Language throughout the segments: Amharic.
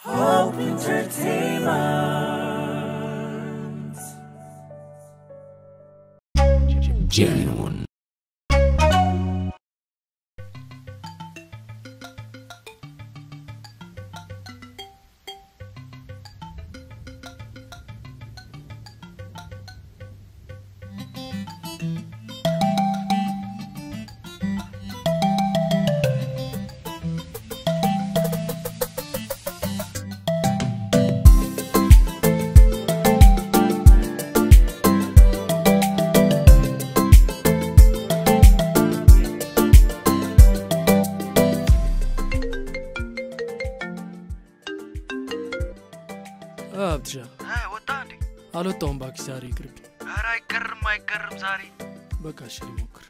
Hope Entertainment. genuine. አብትሻ ወጣ እንዴ? አልወጣውም ባኪ ዛሬ ይቅርብ ኧረ አይቀርም አይቀርም ዛሬ በቃ እሺ ልሞክር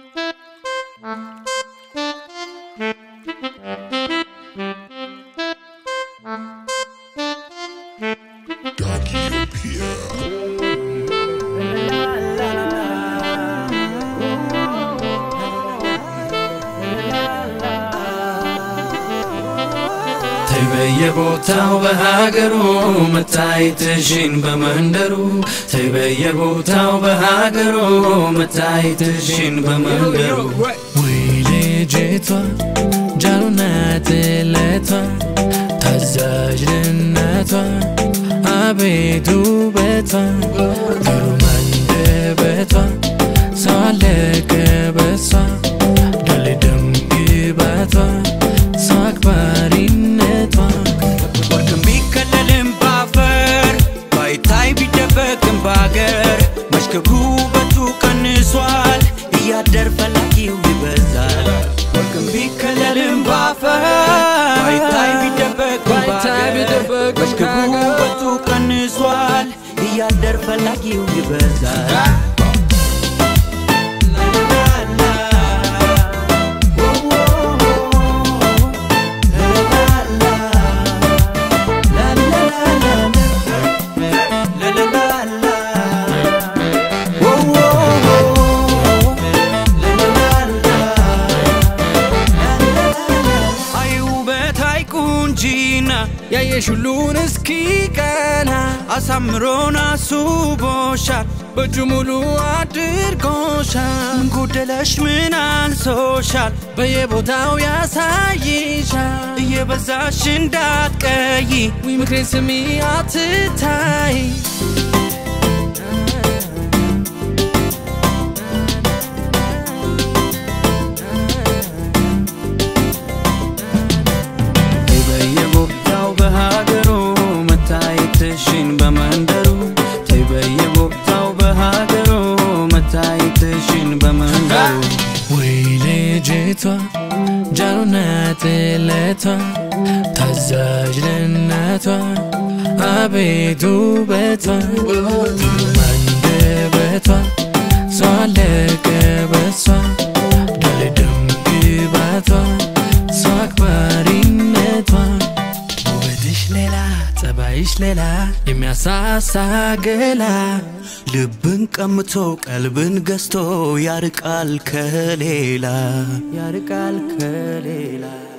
ተይ በየቦታው በሀገሩ መታየትሽን በመንደሩ ተይ በየቦታው በሀገሩ መታየትሽን በመንደሩ ወይ ልጅቷ ጃሉና ጥለቷ ታዛዥነቷ አቤቱ ውበቷ ግሩም አንደበቷ ሰው አለቀ በሷ ደልደም ግባቷ ሰው አክባሪነቷ ወርቅም ቢከለልም ባፈር ባይታይ ቢደበቅም ባገር መሽከሩ ውበቱ ቀንሷል እያደር ፈላጊው ይበዛል ወርቅም ቢከለልም ባፈር ባይታይ ቢደበቅም ባይታይ ባገር ቢደበቅም መሽከሩ ባገር ውበቱ ቀንሷል እያደር ፈላጊው ይበዛል አይ ውበት አይ ቁንጂና ያየሽ ሁሉን እስኪ ቀና አሳምሮን አስቦሻል በእጁ ሙሉ አድርጎሻል ምን ጎደለሽ ምን አንሶሻል በየቦታው ያሳይሻል እየበዛሽ እንዳትቀይ ዊ ምክሬን ስሚ አትታይ ተይ በየቦታው በሀገሩ መታየትሽን በመንደሩ ተይ በየቦታው በሀገሩ መታየትሽን በመንደሩ ወይ ልጅቷ ጃሉና ጥለቷ ታዛዥነቷ አቤቱ ውበቷ ግሩም አንደበቷ ሰው አለቀ በሷ ደልደም ግባቷ ሰው አክባሪነቷ ውበትሽ ሌላ ጸባይሽ ሌላ የሚያሳሳ ገላ ልብን ቀምቶ ቀልብን ገዝቶ ያርቃል ከሌላ ያርቃል ከሌላ